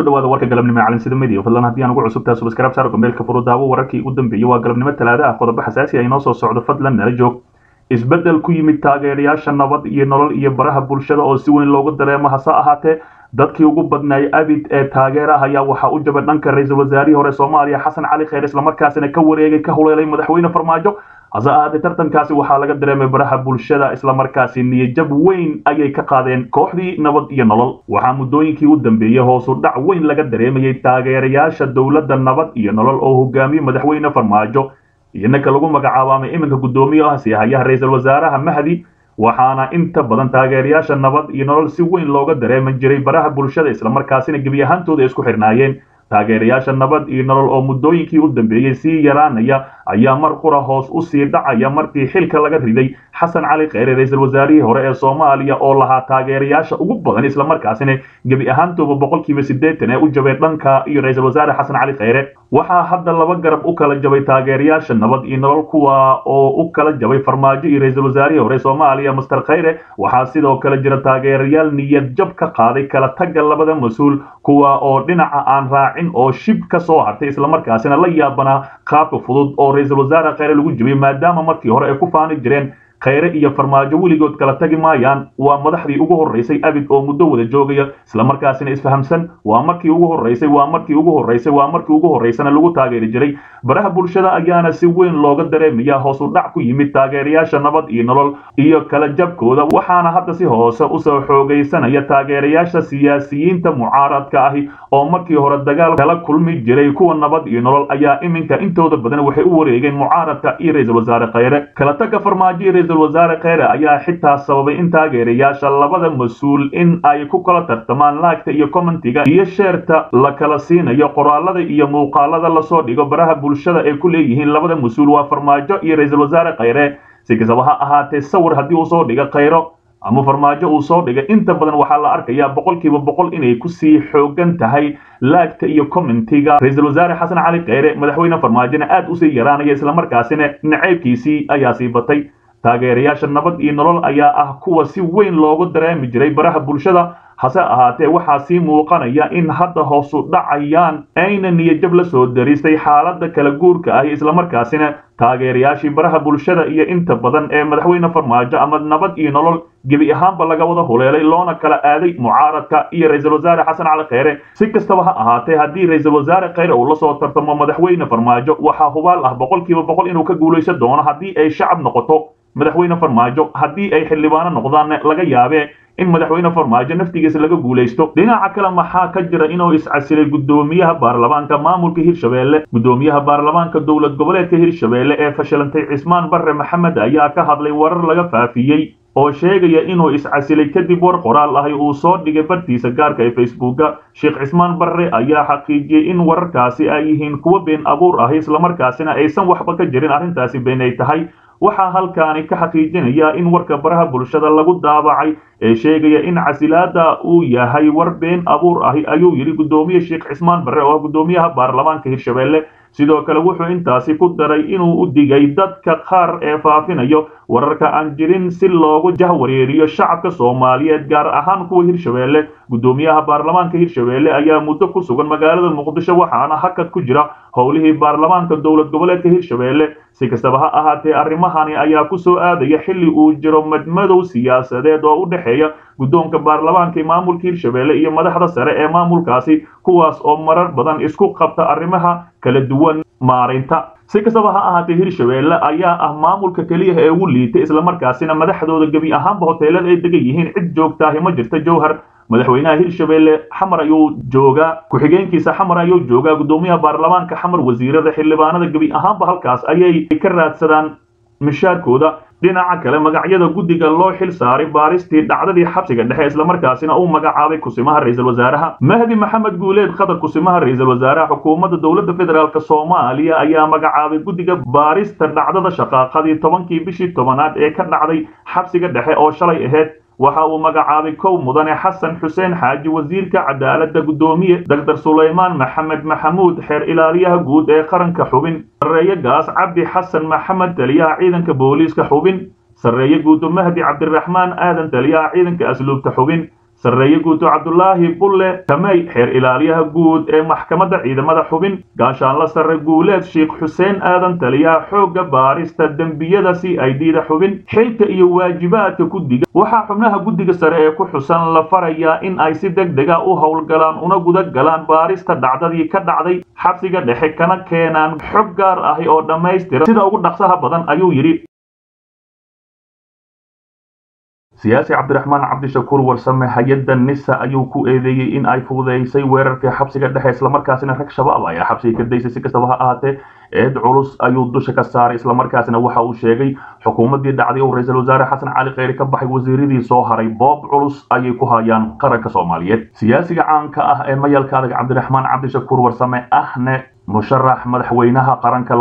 kusoo dhawaada warka galabnimo ee calansida media fadlan haddii aan ugu cusubtahay subscribe saar gambeelka furudaawo wararkii ugu dambeeyey waa galabnimo talaada ah qodobo xasaasi ah inoo soo socdo fadlan nala joog isbeddel ku yimid taageerayaasha nabad iyo nolol iyo baraha bulshada oo si weyn loogu dareemo hase ahaatee dadkii ugu badnaay abid ee taageeraha ayaa waxaa u jabay dhanka ra-iisul wasaarihii hore soomaaliya xasan cali kheyr islamarkaasina ka wareegay ka huleelay madaxweyne farmaajo hase ahaatee tartankaasi waxaa laga dareemay baraha bulshada islamarkaasi niyajab weyn ayay ka qaadeen kooxdii nabad iyo nolol waxaa muddooyinkii u dambeeyey hoosu dhac weyn laga dareemayay taageerayaasha dowladda nabad iyo nolol oo hogaamiyey madaxweyne farmaajo iyo ninka lagu magacaabamay iminka guddoomiye ah siyahayaha ra-iisul wasaaraha mahdi waxaana inta badan taageerayaasha nabad iyo nolol si weyn looga dareeman jiray baraha bulshada islamarkaasina gebi ahaantooda isku xirnaayeen taageerayaasha nabad iyo nolol oo muddooyinkii u dambeeyey sii yaraanaya ayaa mar qura hoos u sii dhacaya markii xilka laga riday xasan cali kheyre ra-iisul wasaarihii hore ee soomaaliya oo lahaa taageerayaasha ugu badan islamarkaasina gebi ahaantooba boqolkiiba siddeetan ee u jabay dhanka iyo ra-iisul wasaare xasan cali kheyre waxaa hadda laba garab u kala jabay taageerayaasha nabad iyo nolol kuwa oo u kala jabay farmaajo iyo ra-iisul wasaarihii hore soomaaliya master kheyre waxaa sidoo kale jira taageerayaal niyad jab ka qaaday kala tagga labada mas-uul kuwa oo dhinaca aan raacin oo shib ka soo hartay islamarkaasina la yaabanaa qaabka fudud oo ra-iisul wasaare kheyre lagu jibiyey maadaama markii hore ay ku faani jireen kheyre iyo farmaajo weligood kala tagi maayaan waa madaxdii ugu horreysay abid oo muddo wada joogaya islamarkaasina isfahamsan waa markii ugu horreysay waa markii ugu horreysay waa markii ugu horreysana lagu taageeri jiray baraha bulshada ayaana si weyn looga dareemaya hoos u dhac ku yimid taageerayaasha nabad iyo nolol iyo kala jabkooda waxaana hadda si hoose usoo xoogaysanaya taageerayaasha siyaasiyiinta mucaaradka ahi oo markii hore dagaal kala kulmi jiray kuwa nabad iyo nolol ayaa iminka intooda badan waxay u wareegeen mucaaradka iyo ra-iisul wasaare kheyre kala tagga farmaajo iyo ra-iisul wasaare kheyre ayaa xitaa sababay in taageerayaasha labada mas-uul in ay ku kala tartamaan laagta iyo commentiga iyo sheerta la kala siinayo qoraalada iyo muuqaalada lasoo dhigo baraha bulshada ay ku leeyihiin labada mas-uul waa farmaajo iyo ra-iisul wasaare kheyre si kastaba ha ahaatee sawir haddii uu soo dhiga kheyro ama farmaajo uu soo dhigay inta badan waxaa la arkayaa boqolkiiba boqol inay kusii xoogan tahay laagta iyo commentiga ra-iisul wasaare xasan cali kheyre madaxweyne farmaajona aad usii yaraanaya islamarkaasina naceybkiisii ayaa sii batay taageerayaasha nabad iyo nolol ayaa ah kuwa si weyn loogu dareemi jiray baraha bulshada hase ahaatee waxaa sii muuqanaya in hadda hoosu dhacayaan ayna niyajab la soo daristay xaaladda kala guurka ah islamarkaasina taageerayaashii baraha bulshada iyo inta badan ee madaxweyne farmaajo ama nabad iyo nolol gebi ahaanba laga wada huleelay loona kala aaday mucaaradka iyo ra-iisul wasaare xasan cali kheyre si kastaba ha ahaatee haddii ra-iisul wasaare kheyre uu lasoo tartamo madaxweyne farmaajo waxaa hubaal ah boqolkiiba boqol inuu ka guulaysan doono haddii ay shacab noqoto madaxweyne farmaajo haddii ay xildhibaano noqdaan laga yaabee in madaxweyne farmaajo naftigiisa laga guulaysto dhinaca kale maxaa ka jira inuu iscasilay guddoomiyaha baarlamaanka maamulka hirshabeelle guddoomiyaha baarlamaanka dowlad goboleedka hirshabeelle ee fashilantay cismaan barre maxamed ayaa ka hadlay warar laga faafiyey oo sheegaya inuu iscasilay kadib war qoraal ahi uu soo dhigay bartiisa gaarka ee facebooka sheekh cismaan barre ayaa xaqiijiyey in wararkaasi ay yihiin kuwo been abuur ahi islamarkaasina aysan waxba ka jirin arrintaasi been ay tahay waxaa halkaani ka xaqiijinaya in warka baraha bulshada lagu daabacay ee sheegaya in casilaada uu yahay war been abuur ahi ayuu yidhi guddoomiye sheekh cismaan barre oo ah guddoomiyaha baarlamaanka hirshabeelle sidoo kale wuxuu intaasi ku daray inuu u digay dadka qaar ee faafinayo wararka aan jirin si loogu jahwareeriyo shacabka soomaaliyeed gaar ahaan kuwa hirshabeelle guddoomiyaha baarlamaanka hirshabeelle ayaa muddo ku sugan magaalada muqdisho waxaana hakad ku jira howlihii baarlamaanka dowlad goboleedka hirshabeelle si kastaba ha ahaatee arrimahani ayaa ku soo aadaya xilli uu jiro madmadow siyaasadeed oo u dhexeeya guddoonka baarlamaanka ee maamulka hirshabeelle iyo madaxda sare ee maamulkaasi kuwaas oo marar badan isku qabta arrimaha kala duwan maarinta si kastaba ha ahaatee hirshabeelle ayaa ah maamulka keliya ee ugu liitay islamarkaasina madaxdooda gebi ahaanba hoteelada ay degan yihiin cid joogtaahi ma jirta jowhar madaxweynaha hirshabeelle xamar ayuu joogaa ku-xigeenkiisa xamar ayuu joogaa guddoomiyaha baarlamaanka xamar wasiirada xildhibaanada gebi ahaanba halkaas ayay ka raadsadaan mishaarkooda dhinaca kale magacyada guddiga loo xil saaray baaristii dhacdadii xabsiga dhexe islamarkaasina uu magacaabay kusimaha ra-iisul wasaaraha mahdi maxamed guuleed khadar kusimaha ra-iisul wasaaraha xukuumadda dowladda federaalk soomaaliya ayaa magacaabay guddiga baarista dhacdada shaqaaqadii tobankii bishii tobanaad ee ka dhacday xabsiga dhexe oo shalay ahayd waxa uu magacaabay kow mudane xasan xuseen xaaji wasiirka cadaaladda guddoomiye doctor sulaymaan maxamed maxamuud xeer ilaaliyaha guud ee qaranka xubin sarreeye gaas cabdi xasan maxamed taliyaha ciidanka booliiska xubin sarreeye guudo mahdi cabdiraxmaan aadan taliyaha ciidanka asluubta xubin sarreeye guuto cabdulaahi bulle kamey xeer ilaaliyaha guud ee maxkamadda ciidamada xubin gaashaanla sarre guuleed sheekh xuseen aadan taliyaha xoogga baarista dembiyada c i d da xubin xilka iyo waajibaadka guddiga waxaa xubnaha guddiga sare ee ku xusan la farayaa in ay si deg dega u howlgalaan una guda galaan baarista dhacdadii ka dhacday xabsiga dhexe kana keenaan xog gaar ahi oo dhammaystira sida ugu dhaqsaha badan ayuu yidhi siyaasi cabdiraxmaan cabdishakuur warsame hay-adda nisa ayuu ku eedeeyey in ay fududeysay weerarkii xabsiga dhexe islamarkaasina rag shabaab ayaa xabsiga ka daysay si kastaba ha ahaatee eed culus ayuu dusha ka saaray islamarkaasina waxa uu sheegay xukuumaddii dhacday uu ra-iisul wasaare xasan cali kheyri ka baxay wasiiradii soo haray boob culus ayay ku hayaan qaranka soomaaliyeed siyaasiga caanka ah ee mayalka adag cabdiraxmaan cabdishakuur warsame ahne musharax madaxweynaha qaranka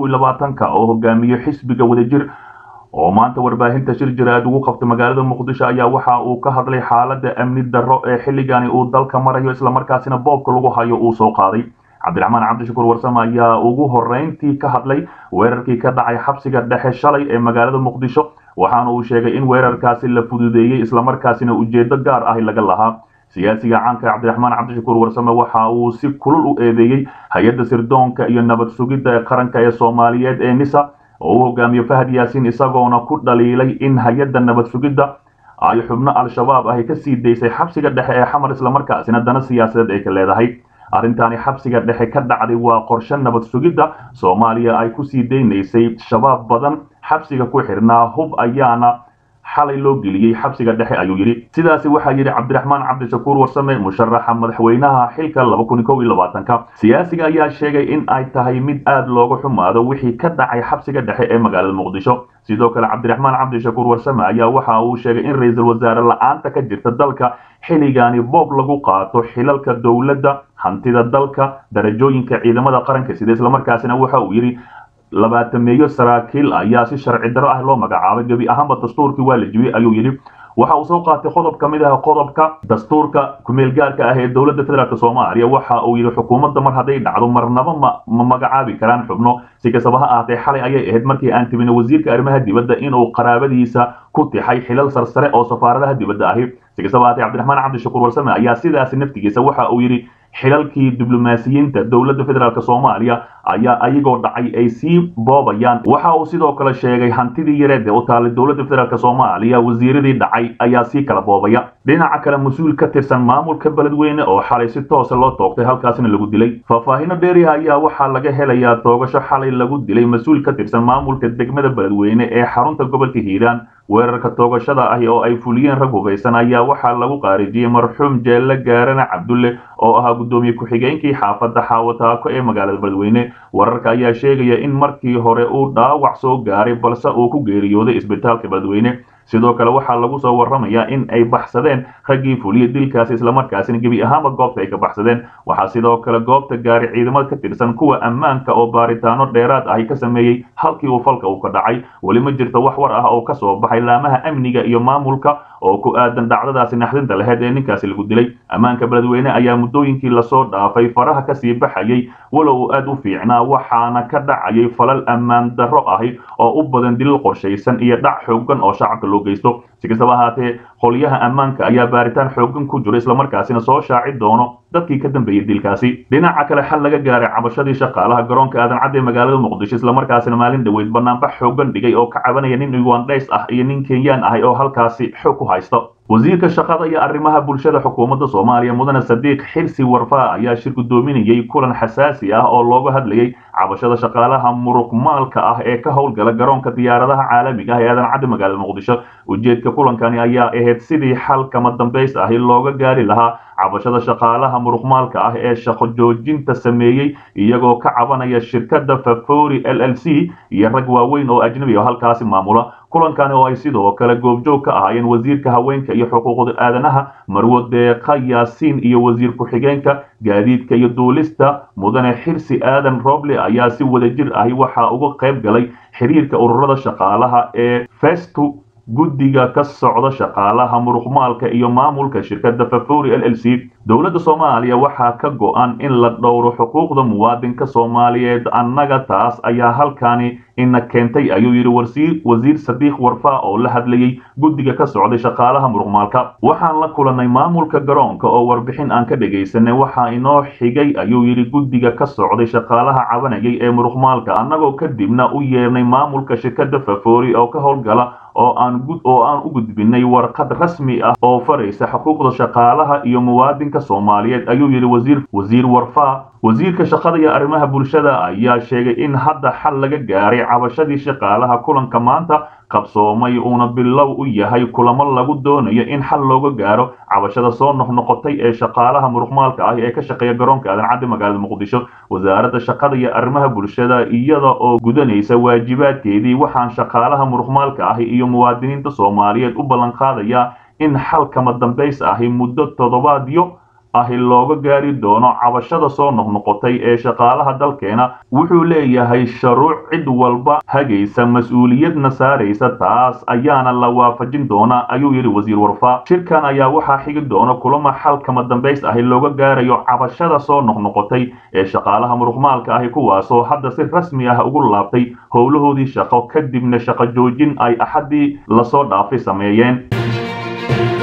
ka oo hogaamiye xisbiga wadajir oo maanta warbaahinta shir jiraad ugu qabtay magaalada muqdisho ayaa waxa uu ka hadlay xaaladda amni darro ee xilligani uu dalka marayo islamarkaasina boobka lagu hayo uu soo qaaday cabdiraxmaan cabdishakuur warsame ayaa ugu horreyntii ka hadlay weerarkii ka dhacay xabsiga dhexe shalay ee magaalada muqdisho waxaana uu sheegay in weerarkaasi la fududeeyey islamarkaasina ujeedo gaar ahi laga lahaa siyaasiga caanka cabdiraxmaan cabdishakuur warsame waxa uu si kulul u eedeeyey hay-adda sirdoonka iyo nabad sugidda ee qaranka ee soomaaliyeed ee nisa oo uu hogaamiye fahad yaasiin isagoona ku dhaliilay in hay-adda nabad sugidda ay xubno al-shabaab ahi ka sii daysay xabsiga dhexe ee xamar islamarkaasina dana siyaasadeed ay ka leedahay arrintaani xabsiga dhexe ka dhacday waa qorshe nabad sugidda soomaaliya ay ku sii daynaysay shabaab badan xabsiga ku xirnaa hub ayaana xalay loo geliyey xabsiga dhexe ayuu yidhi sidaasi waxaa yidhi cabdiraxmaan cabdishakuur warsame musharaxa madaxweynaha xilka ka siyaasiga ayaa sheegay in ay tahay mid aad looga xumaado wixii ka dhacay xabsiga dhexe ee magaalada muqdisho sidoo kale cabdiraxmaan cabdishakuur warsame ayaa waxa uu sheegay in ra-iisul wasaare la-aanta ka jirta dalka xilligaani boob lagu qaato xilalka dowladda hantida dalka darajooyinka ciidamada qaranka sida islamarkaasina waxa uu yidhi labaatameeyo saraakiil ayaa si sharci darro ah loo magacaabay gebi ahaanba dastuurkii waa la jibiyey ayuu yidhi waxa uu soo qaatay qodob ka mid ah qodobka dastuurka kumeelgaarka ah ee dowladda federaalk soomaaliya waxa uu yidhi xukuumadda mar hadday dhacdo marnaba ma ma magacaabi karaan xubno si kastaba ha ahaatee xalay ayay ahayd markii aan tibina wasiirka arrimaha dibadda inuu qaraabadiisa ku tixay xilal sarsare oo safaaradaha dibadda ahi si kastaba ahaatee cabdiraxmaan cabdishakuur warsame ayaa sidaasi naftigiisa waxa uu yidhi xilalkii diblomaasiyiinta dowladda federaalk soomaaliya ayaa ayagoo dhacay ay sii boobayaan waxa uu sidoo kale sheegay hantidii yareed ee u taalay dowladda federaalk soomaaliya wasiiradii dhacay ayaa sii kala boobaya dhinaca kale mas-uul ka tirsan maamulka beledweyne oo xalay si toosa loo toogtay halkaasina lagu dilay faahfaahino dheeriha ayaa waxaa laga helayaa toogasho xalay lagu dilay mas-uul ka tirsan maamulka degmada beledweyne ee xarunta gobolka hiiraan weerarka toogashada ahi oo ay fuliyeen rag hubaysan ayaa waxaa lagu qaarijiyey marxuum jeelle gaarane cabdulle oo ahaa guddoomiye ku-xigeenkii xaafadda xaawataako ee magaalada beledweyne wararka ayaa sheegaya in markii hore uu dhaawac soo gaaray balse uu ku geeriyooday isbitaalka beledweyne sidoo kale waxaa lagu soo warramayaa in ay baxsadeen raggii fuliyey dilkaasi islamarkaasina gebi ahaanba goobta ay ka baxsadeen waxaa sidoo kale goobta gaari ciidamada ka tirsan kuwa ammaanka oo baaritaano dheeraad ahi ka sameeyey halkii uu falka uu ka dhacay weli ma jirto wax war ah oo ka soo baxay laamaha amniga iyo maamulka oo ku aadan dhacdadaasi naxdinta laheyd ee ninkaasi lagu dilay ammaanka beledweyne ayaa muddooyinkii lasoo dhaafay faraha kasii baxayay walow uu aad u fiicnaa waxaana ka dhacayay falal ammaan darro ahi oo u badan dilil qorshaysan iyo dhac xoogan oo shacabka loo geysto si kastaba ahaatee qolyaha ammaanka ayaa baaritaan xoogan ku jiro islamarkaasina soo shaaci doono dadkii ka dambeeyey dilkaasi dhinaca kale xal laga gaaray cabashadii shaqaalaha garoonka aadan cadde magaalada muqdisho islamarkaasina maalin dhaweyd banaanbax xoogan dhigay oo ka cabanaya nin ugandhays ah iyo nin kenyaan ahay oo halkaasi xoog ku haysto wasiirka shaqada iyo arrimaha bulshada xukuumadda soomaaliya mudane sadiiq xilsi warfaa ayaa shir guddoominayey kulan xasaasi ah oo looga hadlayay cabashada shaqaalaha muruqmaalka ah ee ka howlgala garoonka diyaaradaha caalamiga ah ee aadan cadde magaalada muqdisho ujeedka kulankani ayaa ahayd sidii xal kama dambays ahi looga gaari lahaa cabashada shaqaalaha muruqmaalka ah ee shaqo joojinta sameeyey iyagoo ka cabanaya shirkadda favori l l c iyo rag waaweyn oo ajnabi oo halkaasi maamula kulankani oo ay sidoo kale goobjoog ka ahaayeen wasiirka haweenka iyo xuquuqda aadanaha marwo deeqa yaasiin iyo wasiir ku-xigeenka gaadiidka iyo duulista mudane xirsi aadan roble ayaa si wadajir ahi waxaa uga qayb galay xiriirka ururada shaqaalaha ee festu guddiga ka socda shaqaalaha muruqmaalka iyo maamulka shirkadda fafuri l l c dowladda soomaaliya waxaa ka go-an in la dhowro xuquuqda muwaadinka soomaaliyeed annaga taas ayaa halkani ina keentay ayuu yidhi wasiir sadiiq warfaa oo la hadlayey guddiga ka socday shaqaalaha muruqmaalka waxaan la kulannay maamulka garoonka oo warbixin aan ka dhegaysanay waxaa inoo xigay ayuu yidhi guddiga ka socday shaqaalaha cabanayay ee muruqmaalka annagoo kadibna u yeernay maamulka shirkadda fafori oo ka howlgala oo aan oo aan u gudbinay warqad rasmi ah oo faraysa xuquuqda shaqaalaha iyo muwaadinka soomaaliyeed ayuu yidhi wasiir wasiir warfaa wasiirka shaqada iyo arrimaha bulshada ayaa sheegay in hadda xal laga gaaray cabashadii shaqaalaha kulanka maanta qabsoomay uuna bilow u yahay kulamo lagu doonayo in xal looga gaaro cabashada soo noqnoqotay ee shaqaalaha muruqmaalka ah ee ka shaqeeya garoonka aadan caddi magaalada muqdisho wasaaradda shaqada iyo arrimaha bulshada iyada oo gudanaysa waajibaadkeedii waxaan shaqaalaha muruqmaalka ahi iyo muwaadiniinta soomaaliyeed u ballan qaadayaa in xal kama dambays ahi muddo toddobaadyo ahi looga gaari doono cabashada soo noqnoqotay ee shaqaalaha dalkeena wuxuu leeyahay sharuuc cid walba hagaysa mas-uuliyadna saaraysa taas ayaana la waafajin doonaa ayuu yidhi wasiir warfaa shirkan ayaa waxaa xigi doona kulamo xal kama dambays ahi looga gaarayo cabashada soo noqnoqotay ee shaqaalaha muruqmaalka ahi kuwaasoo hadda si rasmi ah ugu laabtay howlahoodii shaqo kadibna shaqo joojin ay axaddii lasoo dhaafay sameeyeen